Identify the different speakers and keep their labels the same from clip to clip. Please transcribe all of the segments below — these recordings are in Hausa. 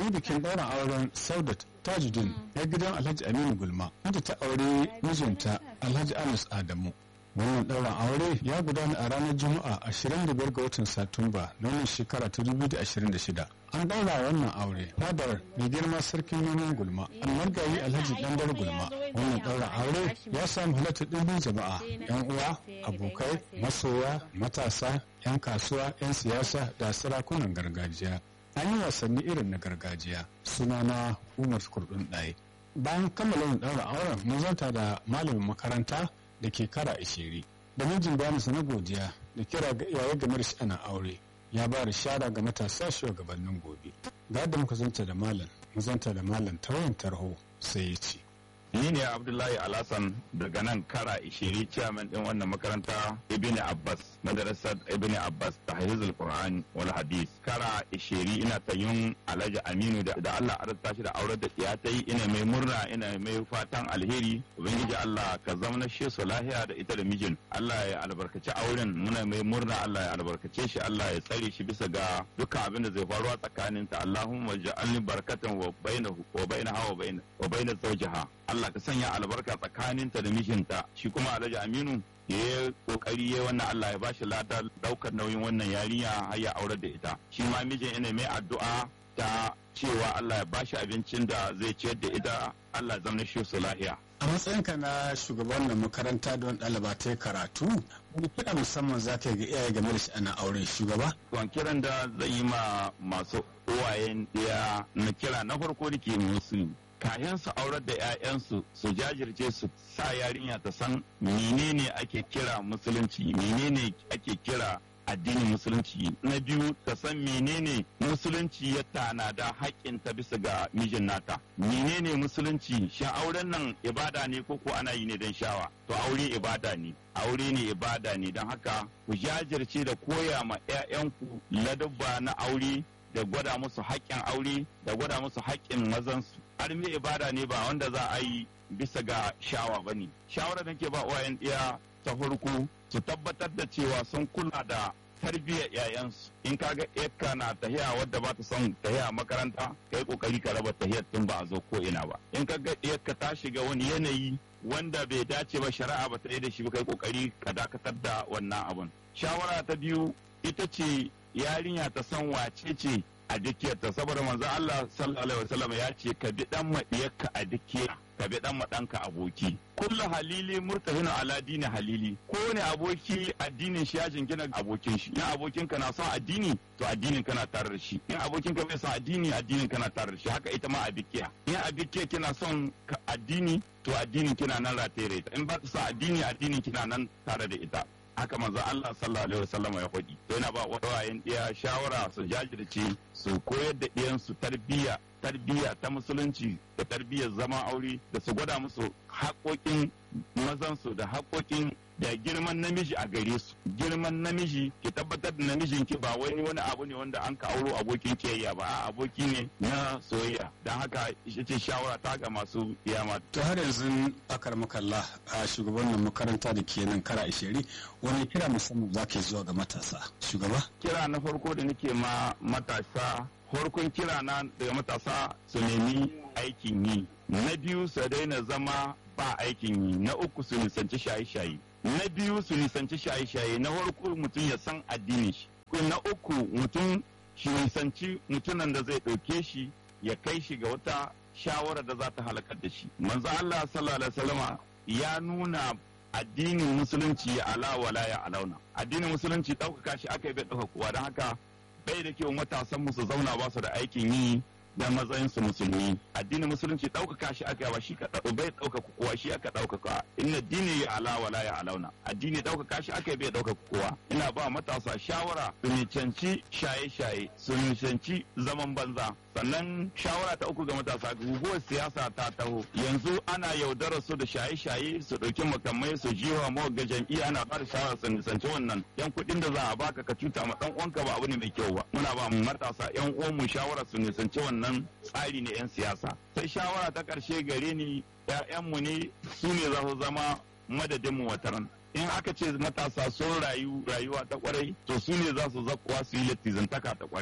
Speaker 1: yi bikin ɗaurin auren saudat tajuddin ya gidan alhaji aminu gulma wanda ta aure mijinta alhaji anas adamu wannan ɗaurin aure ya gudana a ranar juma'a 25 ga watan satumba na wannan shekara ta 2026 an ɗaura wannan aure fadar mai girma sarkin nonon gulma an margayi alhaji ɗandar gulma wannan ɗaurin aure ya samu halatta ɗimbin jama'a yan uwa abokai masoya matasa yan kasuwa yan siyasa da sarakunan gargajiya an yi wasanni irin na gargajiya sunana umar kurdun ɗaya bayan kammala ɗaura auren mun zanta da malamin makaranta da ke kara ishiri da mijin bayansa na godiya da kira ga iyaye game da sha'anin aure ya ba da shara ga matasa shugabannin gobe ga yadda muka zanta da malam mu zanta da malam ta wayan tarho sai ya ce
Speaker 2: ni ne abdullahi alhassan daga nan kara ishiri chairman din wannan makaranta ibn abbas madrasar ibn abbas ta hafizul qur'an wal hadis kara ishiri ina tayun alhaji aminu da, da allah arzuta shi da aurar da ya ta yi ina mai murna ina mai fatan alheri ubangiji allah ka zama shi su lahiya da ita da mijin allah ya albarkaci auren muna mai murna allah ya albarkace shi allah ya tsare shi bisa ga dukkan abin da zai faruwa tsakanin ta allahumma ja'alni barakatan wa bainahu wa bainaha wa bain wa bain zawjiha Allah ka sanya albarka tsakaninta da mijinta shi kuma Alhaji Aminu ya yi kokari ya wannan Allah ya bashi lada daukar nauyin wannan yarinya har ya aurar da ita shi ma mijin ina mai addu'a ta cewa Allah ya bashi abincin da zai ciyar da ita Allah ya zama shi su lahiya
Speaker 1: a matsayinka na shugaban makaranta don ɗaliba ta karatu wani kiɗa musamman za ka yi ga iyaye game da sha'anin auren shugaba
Speaker 2: Kwan kiran da zai yi ma masu uwayen ɗaya na kira na farko da ke musu kayan su aurar da 'ya'yansu su jajirce su sa yarinya ta san menene ake kira musulunci menene ake kira addinin musulunci na biyu ta san menene musulunci ya tanada haƙƙin ta bisa ga mijin nata menene musulunci shin auren nan ibada ne ko ko ana yi ne don shawa to aure ibada ne aure ne ibada ne don haka ku jajirce da koya ma 'ya'yanku ladabba na aure da gwada musu haƙƙin aure da gwada musu haƙƙin mazansu armi ibada ne ba wanda za a yi bisa ga shawa ba ne shawarar da ke ba uwayen ɗiya ta farko su tabbatar da cewa sun kula da tarbiyyar yayansu in kaga yakka na tahiya wadda ba ta son tahiya makaranta kai kokari ka raba tahiyar tun ba a zo ko ina ba in kaga yakka ta shiga wani yanayi wanda bai dace ba shari'a ba ta yi da shi ba kai kokari ka dakatar da wannan abun shawara ta biyu ita ce yarinya ta san wace ce a dukiyarta saboda manzo Allah sallallahu alaihi wasallam ya ce ka bi dan madiyarka a dukiya ka bi dan madanka aboki kullu halili murtahinu ala dini halili kowane aboki addinin shi ya jingina abokin shi in abokin ka na son addini to addinin kana tare da shi in abokin ka bai son addini addinin kana tare da shi haka ita ma a dukiya in a dukiya kina son addini to addinin kina nan rataye da ita in ba ta son addini addinin kina nan tare da ita haka manzo Allah sallallahu alaihi wasallam ya faɗi to yana ba wawayen ɗiya shawara su jajirce su koyar da ɗiyan su tarbiyya tarbiyya ta musulunci da tarbiyyar zaman aure da su gwada musu haƙoƙin mazansu da haƙoƙin da girman namiji a gare su girman namiji ki tabbatar da namijin ki ba wani wani abu ne wanda an ka auro abokin kiyayya ba a aboki ne na soyayya don haka ita ce shawara ta ga masu iyama
Speaker 1: to har yanzu akar makalla a shugabannin makaranta da ke nan kara ishiri wani kira musamman za ka zuwa ga matasa shugaba
Speaker 2: kira na farko da nake ma matasa farkon kira na daga matasa su nemi aikin yi na biyu su daina zama ba aikin yi na uku su nisanci shaye-shaye na biyu su nisanci shaye-shaye na farko mutum ya san addinin shi na uku mutum shi nisanci mutumin da zai ɗauke shi ya kai shi ga wata shawara da za ta halakar da shi manzo Allah sallallahu alaihi wasallama ya nuna addinin musulunci ya ala wala ya alauna addinin musulunci ɗaukaka shi aka yi bai ɗauka kowa don haka bai da kyau matasan mu su zauna ba su da aikin yi da matsayin su musulmi addinin musulunci ɗaukaka shi aka ba shi ka bai ɗaukaka kowa shi aka ɗaukaka inna dini ya ala wala ya alauna addini ɗaukaka shi aka bai ɗaukaka kowa ina ba matasa shawara su nicanci shaye-shaye su nicanci zaman banza sannan shawara ta uku ga matasa guguwar siyasa ta taho yanzu ana yaudarar su da shaye-shaye su ɗauki makamai su jiwa mawa ga jam'iyya ana ba da shawara su nisanci wannan yan kuɗin da za a baka ka cuta ma ɗan uwanka ba abu ne mai kyau ba muna ba matasa yan uwan mu shawara su nisanci wannan tsari ne yan siyasa sai shawara ta ƙarshe gare ni ‘ya'yanmu ne su ne za su zama madadinmu wataran in aka ce matasa sun rayu rayuwa ta kwarai to su ne za su zakuwa su yi latizantaka ta kwarai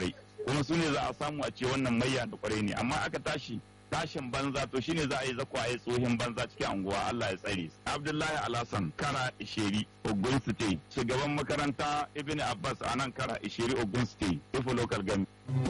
Speaker 2: kuma su ne za a samu a ce wannan mayya da kwarai ne amma aka tashi tashin banza to shine za a yi zakwa a yi tsohin banza cikin anguwa Allah ya tsare Abdullahi Alhassan kara Isheri Ogun State shugaban makaranta Ibn Abbas a nan kara Isheri Ogun State Ifo Local Government